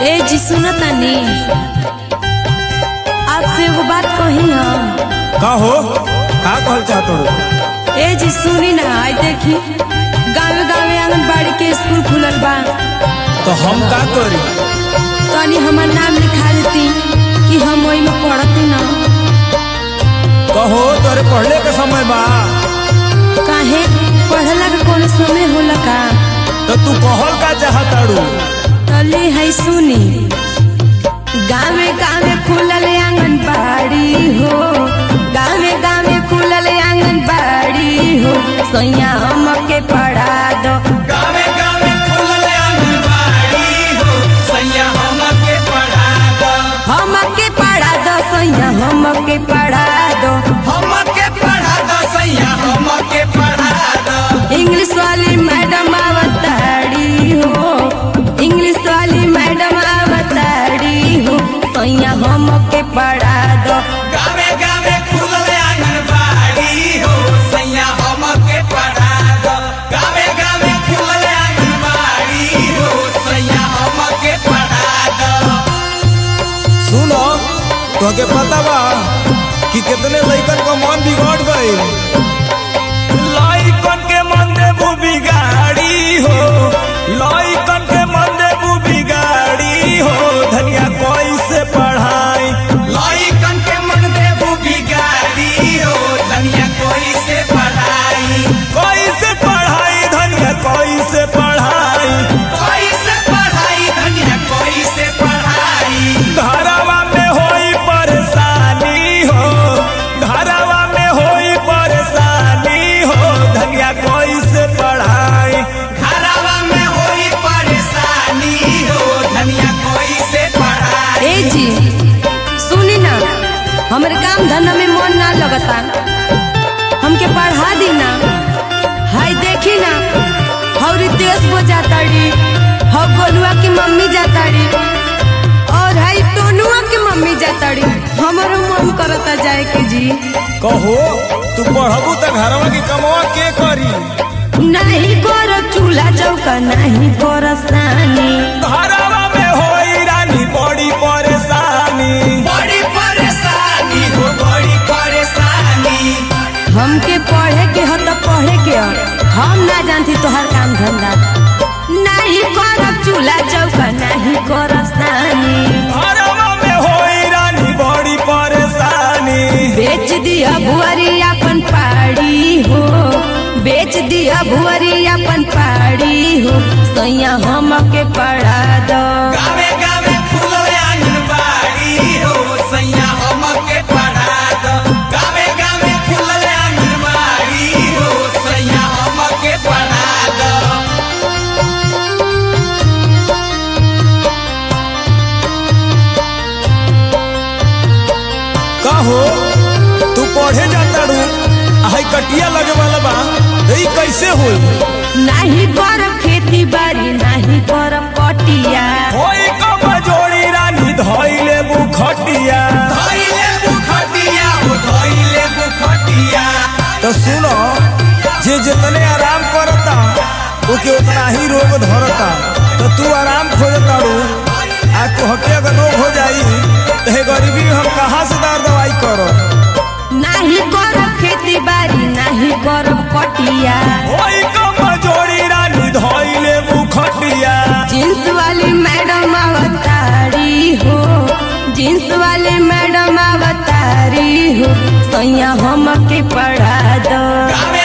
ए जी सुनो तनी आपसे एगो बात कही हम का हो का कहल चाहत हो ए जी सुनी ना आई देखी गाँव गाँव आंगनबाड़ी के स्कूल खुलल बा तो हम का करी तनी हमार नाम लिखा देती कि हम ओई में पढ़ती ना कहो तोरे पढ़ले के समय बा काहे पढ़ला के कोनो समय होला का तो तू कहल का चाहताड़ू तले है सुनी गाँवे गाँवे खुलल आंगनबाड़ी हो गाँवे गाँवे खुलल आंगनबाड़ी हो सैया हमके पढ़ा दो गावे गावे खुलल आंगनबाड़ी हो सैया हमके पढ़ा दो हमके पढ़ा दो सैया हमके पढ़ा दो हमके पढ़ा दो सैया हमके पढ़ा दो इंग्लिश वाली मैडम आवताड़ी हो इंग्लिश वाली मैडम आवताड़ी हो सैया हमके पढ़ा दो गावे गावे खुलल आंगनबाड़ी हो सैया हमके पढ़ा दो गावे गावे खुलल आंगनबाड़ी हो सैया हमके पढ़ा दो सुनो तोहके पता बा कि कितने लइकन का मन बिगड़ गई लइकन के मन देबू बिगाड़ी हो लइकन के मन देबू बिगाड़ी हो धनिया कैसे पढ़ाई लइकन के मन देबू बिगाड़ी हो धनिया कोई से पढ़ाई कैसे पढ़ाई धनिया कैसे पढ़ाई कोई से पढ़ाई धनिया कोई से पढ़ाई घरवा में होई परेशानी हो घरवा में होई परेशानी हो धनिया कैसे पढ़ाई घरवा में होई परेशानी हो धनिया कोई से पढ़ाई ए जी सुनी ना हमरे काम धंधा में मन ना लगता हमके पढ़ा दी ना हाय देखी ना हौरी देश बो जाताड़ी हौ गोलुआ की मम्मी जाताड़ी और हाय टोनुआ की मम्मी जाताड़ी हमरो मन करता जाए के जी कहो तू पढ़बू तो घरवा की कमवा के करी नहीं करो चूल्हा चौका नहीं करो सानी घरवा में होई रानी बड़ी परेशानी बड़ी परेशानी हो बड़ी परेशानी हमके पढ़े के हो तो पढ़े के हो हम ना जानती तोहर काम धंधा नहीं करब चूल्हा चौका नहीं करब सानी घरवा में होई रानी बड़ी परेशानी बेच दिया भुअरी अपन पाड़ी हो बेच दिया भुअरी अपन पाड़ी हो सैया हमके पढ़ा दो गावे गावे खुलल आंगनबाड़ी हो सैया हमके पढ़ा दो गावे गावे खुलल आंगनबाड़ी हो सैया हमके पढ़ा दो कहो तू पढ़े जाता रू हाई कटिया लगे वाला बा तो ई कैसे होई नहीं करब खेती बाड़ी नहीं करब कटिया होई कब जोड़ी रानी धइले बुखटिया धइले बुखटिया हो धइले बुखटिया तो सुनो जे जितने आराम करता ओके उतना ही रोग धरता तो तू आराम खोजता रू आ तोहके अगर रोग हो जाई तो हे गरीबी में हम कहाँ से दार दवाई करो नहीं करब खेती बाड़ी नहीं करब कटिया होई कब जोड़ी रानी धइले बुखटिया जींस वाली मैडम अवतारी हो जींस वाली मैडम अवतारी हो सैया हमके पढ़ा दो गावे